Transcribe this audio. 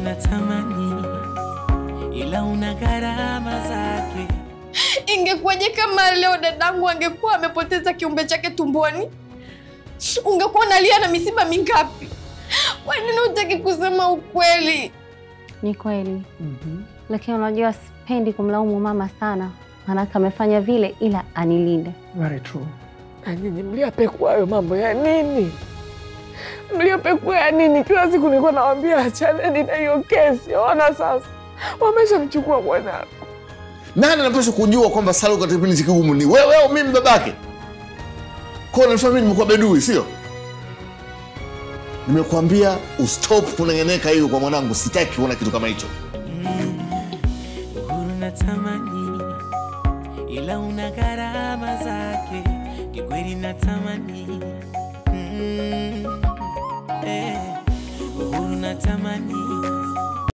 natamani, ila una gharama zake. Ingekuwaje kama leo dadangu angekuwa amepoteza kiumbe chake tumboni? Ungekuwa unalia na misiba mingapi? Kwa nini hutaki kusema ukweli? Ni kweli, lakini unajua sipendi kumlaumu mama sana, maanake amefanya vile ila anilinde. Very true. Na nyinyi mliapekua hayo mambo ya nini? Mliapekua ya nini? Kila siku nilikuwa nawambia achaneni na hiyo kesi. Ona sasa wameshamchukua mwanangu. Nani anapaswa kujua kwamba Salum katika kipindi kigumu ni wewe au mimi babake? Kwa nafanya mimi nimekuwa bedui, sio? Nimekuambia ustop kunengeneka hiyo kwa mwanangu, sitaki kuona kitu kama hicho. Uhuru natamani, ila una gharama zake. Kikweli natamani, mm, eh, uhuru natamani,